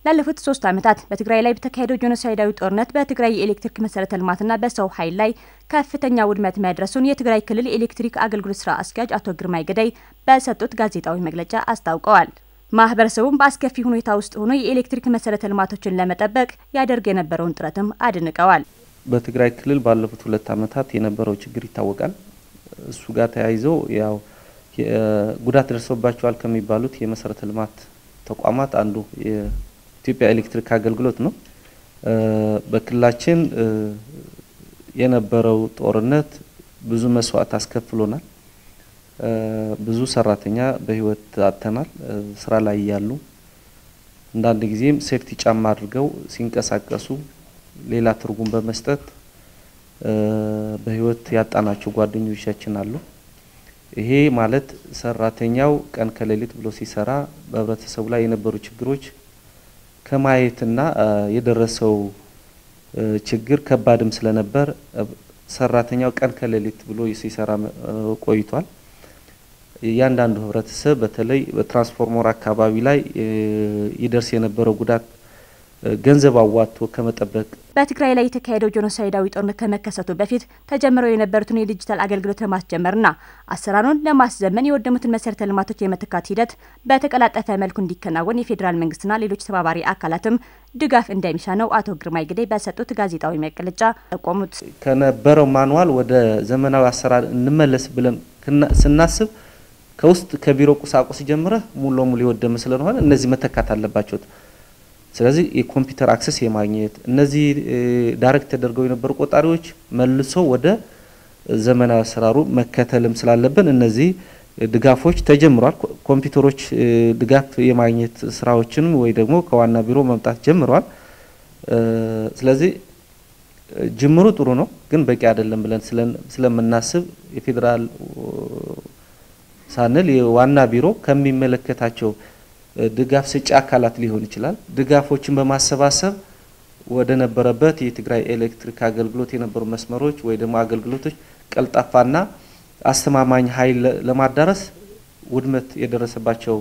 ላለፉት ሶስት ዓመታት በትግራይ ላይ በተካሄደው ጄኖሳይዳዊ ጦርነት በትግራይ የኤሌክትሪክ መሰረተ ልማትና በሰው ኃይል ላይ ከፍተኛ ውድመት መድረሱን የትግራይ ክልል የኤሌክትሪክ አገልግሎት ስራ አስኪያጅ አቶ ግርማይ ገዳይ በሰጡት ጋዜጣዊ መግለጫ አስታውቀዋል። ማህበረሰቡም በአስከፊ ሁኔታ ውስጥ ሆኖ የኤሌክትሪክ መሰረተ ልማቶችን ለመጠበቅ ያደርግ የነበረውን ጥረትም አድንቀዋል። በትግራይ ክልል ባለፉት ሁለት ዓመታት የነበረው ችግር ይታወቃል። እሱ ጋር ተያይዞ ያው ጉዳት ደርሶባቸዋል ከሚባሉት የመሰረተ ልማት ተቋማት አንዱ የኢትዮጵያ ኤሌክትሪክ አገልግሎት ነው። በክልላችን የነበረው ጦርነት ብዙ መስዋዕት አስከፍሎናል። ብዙ ሰራተኛ በህይወት አጥተናል። ስራ ላይ እያሉ አንዳንድ ጊዜም ሴፍቲ ጫማ አድርገው ሲንቀሳቀሱ ሌላ ትርጉም በመስጠት በህይወት ያጣናቸው ጓደኞቻችን አሉ። ይሄ ማለት ሰራተኛው ቀን ከሌሊት ብሎ ሲሰራ በህብረተሰቡ ላይ የነበሩ ችግሮች ከማየትና የደረሰው ችግር ከባድም ስለነበር ሰራተኛው ቀን ከሌሊት ብሎ ሲሰራ ቆይቷል። እያንዳንዱ ህብረተሰብ በተለይ በትራንስፎርመር አካባቢ ላይ ይደርስ የነበረው ጉዳት ገንዘብ አዋጥቶ ከመጠበቅ በትግራይ ላይ የተካሄደው ጄኖሳይዳዊ ጦርነት ከመከሰቱ በፊት ተጀምረው የነበሩትን የዲጂታል አገልግሎት ለማስጀመርና አሰራሩን ለማስዘመን የወደሙትን መሰረተ ልማቶች የመተካት ሂደት በተቀላጠፈ መልኩ እንዲከናወን የፌዴራል መንግስትና ሌሎች ተባባሪ አካላትም ድጋፍ እንደሚሻ ነው አቶ ግርማይ ግዳይ በሰጡት ጋዜጣዊ መግለጫ ጠቆሙት። ከነበረው ማንዋል ወደ ዘመናዊ አሰራር እንመለስ ብለን ስናስብ ከውስጥ ከቢሮ ቁሳቁስ ጀምረህ ሙሉ ለሙሉ የወደመ ስለሆነ እነዚህ መተካት አለባቸው። ስለዚህ የኮምፒውተር አክሰስ የማግኘት እነዚህ ዳይሬክት ተደርገው የነበሩ ቆጣሪዎች መልሶ ወደ ዘመናዊ አሰራሩ መከተልም ስላለብን እነዚህ ድጋፎች ተጀምሯል። ኮምፒውተሮች ድጋፍ የማግኘት ስራዎችንም ወይ ደግሞ ከዋና ቢሮ መምጣት ጀምረዋል። ስለዚህ ጅምሩ ጥሩ ነው፣ ግን በቂ አይደለም ብለን ስለምናስብ የፌዴራል ሳንል የዋና ቢሮ ከሚመለከታቸው ድጋፍ ሰጪ አካላት ሊሆን ይችላል። ድጋፎችን በማሰባሰብ ወደ ነበረበት የትግራይ ኤሌክትሪክ አገልግሎት የነበሩ መስመሮች ወይ ደግሞ አገልግሎቶች ቀልጣፋና አስተማማኝ ኃይል ለማዳረስ ውድመት የደረሰባቸው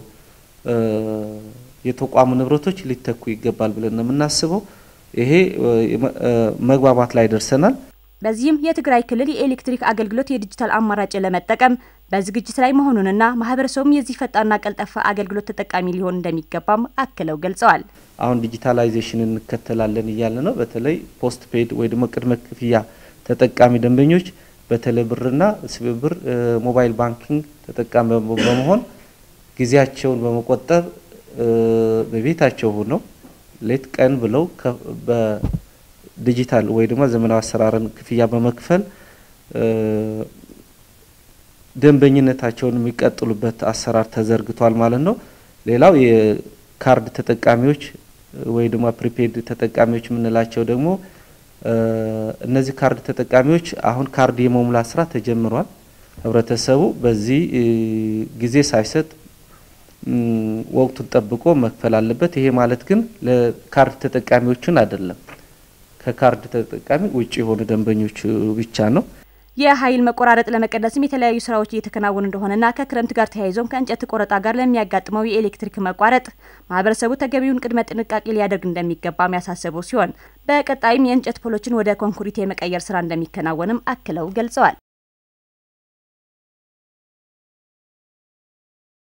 የተቋሙ ንብረቶች ሊተኩ ይገባል ብለን ነው የምናስበው። ይሄ መግባባት ላይ ደርሰናል። በዚህም የትግራይ ክልል የኤሌክትሪክ አገልግሎት የዲጂታል አማራጭ ለመጠቀም በዝግጅት ላይ መሆኑንና ማህበረሰቡም የዚህ ፈጣንና ቀልጠፋ አገልግሎት ተጠቃሚ ሊሆን እንደሚገባም አክለው ገልጸዋል። አሁን ዲጂታላይዜሽን እንከተላለን እያለ ነው። በተለይ ፖስት ፔድ ወይ ደግሞ ቅድመ ክፍያ ተጠቃሚ ደንበኞች በቴሌ ብርና ስብብር ሞባይል ባንኪንግ ተጠቃሚ በመሆን ጊዜያቸውን በመቆጠብ በቤታቸው ሆነው ሌት ቀን ብለው ዲጂታል ወይ ደግሞ ዘመናዊ አሰራርን ክፍያ በመክፈል ደንበኝነታቸውን የሚቀጥሉበት አሰራር ተዘርግቷል ማለት ነው። ሌላው የካርድ ተጠቃሚዎች ወይ ደግሞ ፕሪፔድ ተጠቃሚዎች የምንላቸው ደግሞ እነዚህ ካርድ ተጠቃሚዎች አሁን ካርድ የመሙላት ስራ ተጀምሯል። ህብረተሰቡ በዚህ ጊዜ ሳይሰጥ ወቅቱን ጠብቆ መክፈል አለበት። ይሄ ማለት ግን ለካርድ ተጠቃሚዎችን አይደለም ከካርድ ተጠቃሚ ውጭ የሆኑ ደንበኞች ብቻ ነው። የኃይል መቆራረጥ ለመቀነስም የተለያዩ ስራዎች እየተከናወኑ እንደሆነና ከክረምት ጋር ተያይዞም ከእንጨት ቆረጣ ጋር ለሚያጋጥመው የኤሌክትሪክ መቋረጥ ማህበረሰቡ ተገቢውን ቅድመ ጥንቃቄ ሊያደርግ እንደሚገባም ያሳሰቡ ሲሆን በቀጣይም የእንጨት ፖሎችን ወደ ኮንክሪት የመቀየር ስራ እንደሚከናወንም አክለው ገልጸዋል።